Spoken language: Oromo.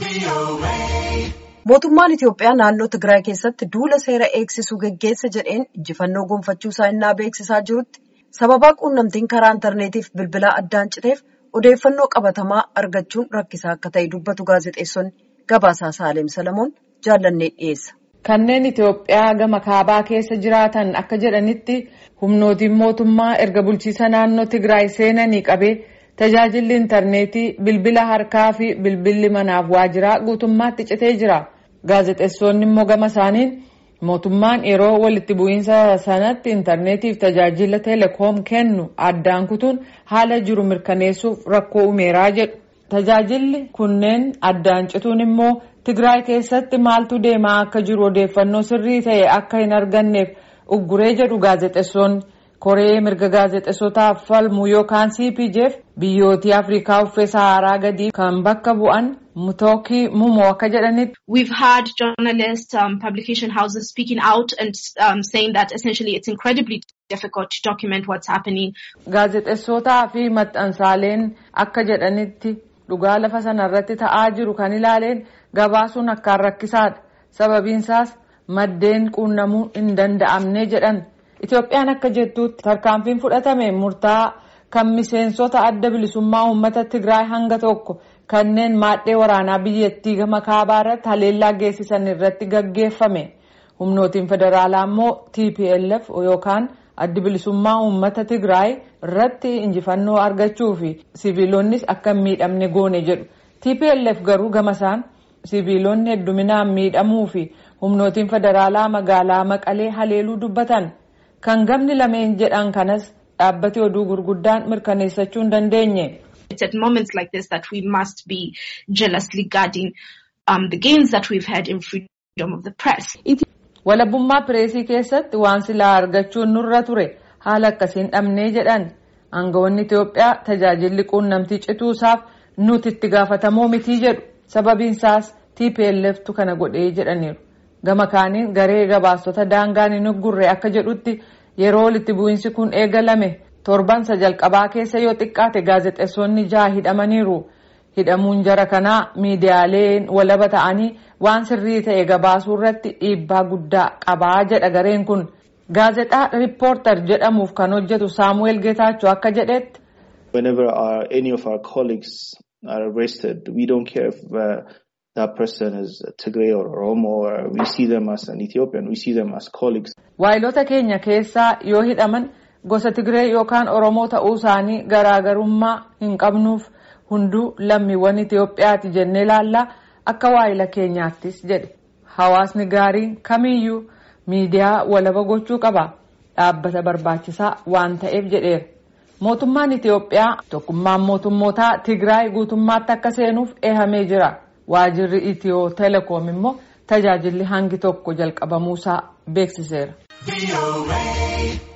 Mootummaan Itiyoophiyaa naannoo Tigraay keessatti duula seera eegsisuu geggeessa jedheen injifannoo gonfachuusaa innaa beeksisaa jirutti sababaa quunnamtiin karaa intarneetiif bilbilaa addaan citeef odeeffannoo qabatamaa argachuun rakkisaa akka ta'e dubbatu gaazexeessonni gabaasaa Saaleem Salamoon jaallannee dhiyeessa. Kanneen Itiyoophiyaa gama kaabaa keessa jiraatan akka jedhanitti humnootiin mootummaa erga bulchiisa naannoo Tigraay seenanii qabee tajaajilli intarneetii bilbila harkaa fi bilbilli manaaf waajjiraa guutummaatti citee jira. Gaazexeessonni immoo gama isaaniin mootummaan yeroo walitti bu'iinsa sanatti intarneetiif tajaajila teleekoom kennu addaan kutuun haala jiru mirkaneessuuf rakkoo uumeeraa jedhu. Tajaajilli kunneen addaan cituun immoo Tigraay keessatti maaltu deemaa akka jiru odeeffannoo sirrii ta'e akka hin arganneef ugguree jedhu gaazexeessonni. Koree mirga gaazexeessotaaf falmu yookaan CPJF biyyootii Afrikaa uffee Saharaa gadii kan bakka bu'an Mutooki Mumoo akka jedhanitti. We've had journalists, um, publication houses speaking out and um, saying that essentially it's incredibly difficult to document what's happening. Gaazexeessotaa fi maxxansaaleen akka jedhanitti dhugaa lafa sanarratti ta'aa jiru kan ilaaleen gabaasuun akkaan rakkisaadha. Sababiinsaas maddeen quunnamuu hin danda'amne jedhan. Itoophiyaan akka jettuutti tarkaanfiin fudhatame murtaa'aa kan miseensota adda bilisummaa uummata Tigraay hanga tokko kanneen maadhee waraanaa biyyattii gama kaabaa irratti haleellaa geessisan irratti gaggeeffame. Humnootiin federaalaa immoo TPLF yookaan addi bilisummaa uummata Tigraay irratti injifannoo argachuu fi siviilonnis akka hin miidhamne goone jedhu. TPLF garuu gama isaan siviilonni hedduminaan miidhamuu fi humnootiin federaalaa magaalaa Maqalee haleeluu dubbatan. Kan gamni lameen jedhan kanas dhaabbati oduu gurguddaan mirkaneessachuu hin dandeenye. It's at moments like this that we must be jealously guarding um, the gains that we've had in freedom of the press. Walabummaa pireesii keessatti waan silaa argachuun nurra ture haala akkasiin dhabnee jedhan aangawoonni Itoophiyaa tajaajilli quunnamtii cituusaaf nuti itti gaafatamoo mitii jedhu sababiinsaas TPLFtu kana godhee jedhaniiru. Gama kaaniin garee gabaastota daangaan hin uggurre akka jedhutti yeroo walitti bu'iinsi kun eegalame torbansa jalqabaa keessa yoo xiqqaate gaazexeessonni jaha hidhamaniiru. Hidhamuun jara kanaa miidiyaaleen walaba ta'anii waan sirrii ta'e gabaasuu irratti dhiibbaa guddaa qabaa jedha gareen kun. Gaazexaa Riippoortar jedhamuuf kan hojjetu Saamu'eel Geetaachoo akka jedhetti. Whenever our, any of our colleagues are arrested, we don't care if uh, that person is Tigray or Oromo or we see them as an Ethiopian, we see them as colleagues. Waayilota keenya keessaa yoo hidhaman gosa Tigree yookaan Oromoo ta'uu isaanii garaagarummaa hin qabnuuf hunduu lammiiwwan Itoophiyaati jennee ilaallaa akka waayila keenyaattis jedhe. Hawaasni gaariin kamiyyuu miidiyaa walaba gochuu qaba. Dhaabbata barbaachisaa waan ta'eef jedheera. Mootummaan Itoophiyaa tokkummaan mootummootaa Tigraay guutummaatti akka seenuuf eehamee jira. Waajirri Itiyoo Telekoom immoo tajaajilli hangi tokko jalqabamuusaa beeksiseera.